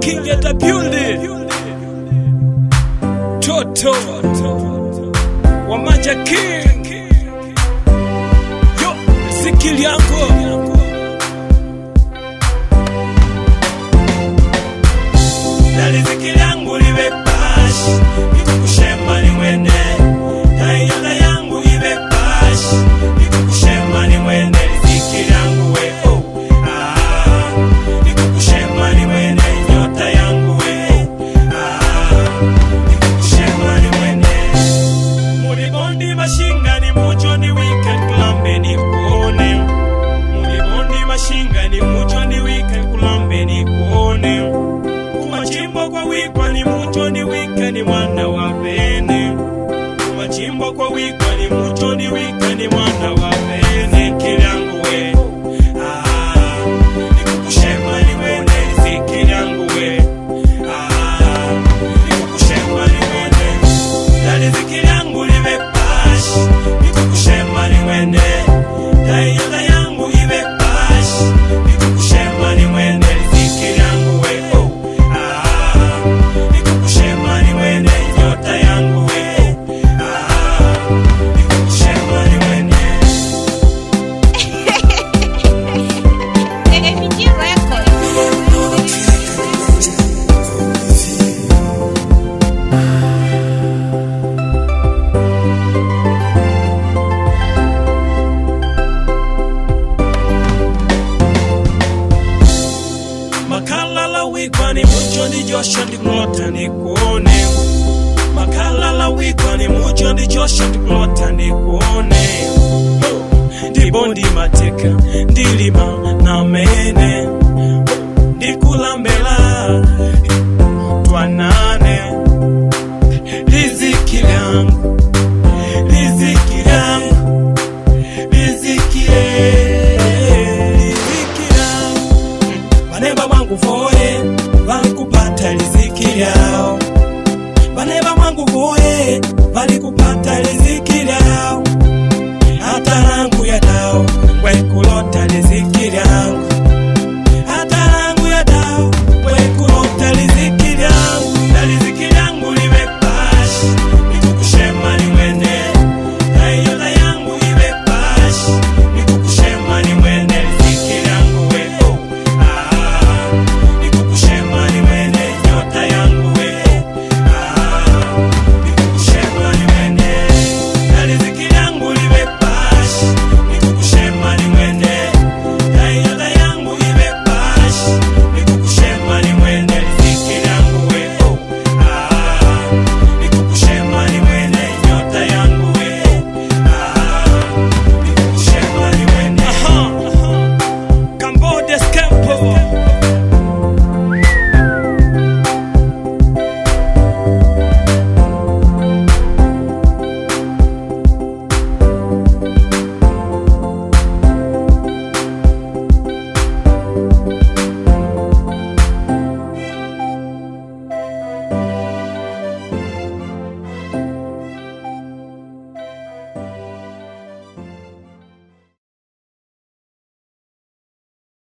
King at the building. Toto Wamanja King. Yo, sikili yako. Na riziki yangu liwe bash, nikukushema ni mwende. Na iyala yangu iwe bash, nikukushema ni mwende. Riziki yangu we, oh, ah, nikukushema ni mwende. Nyota yangu we, ah, nikukushema ni mwende. Mulibondi mashinga ni mucho ni weekend kulambe ni kuone. Mulibondi mashinga ni mucho ni weekend kulambe ni kuone. Kumachimbo kwa wikwa ni mucho ni wika ni mwana wa bene. Kumachimbo kwa wikwa ni mucho ni wika ni mwana wa bene. Kilyangu we, ah, nikukushema ni wene. Zikilyangu we, ah, nikukushema ni wene. Na riziki yangu liwe bash, nikukushema ni wene. Na iyala yangu iwe bash, nikukushema ni wene. Riziki yangu we, oh, ah, nikukushema ni wene. Nyota yangu we, ah, nikukushema ni wene. MG Records. Makalala wikwa ni mucho ni josho ndikulota ni kuone Makalala wikwa ni mucho ni josho ndikulota ni kuone Ndibondi mateka ndilima na mene Ndikulambe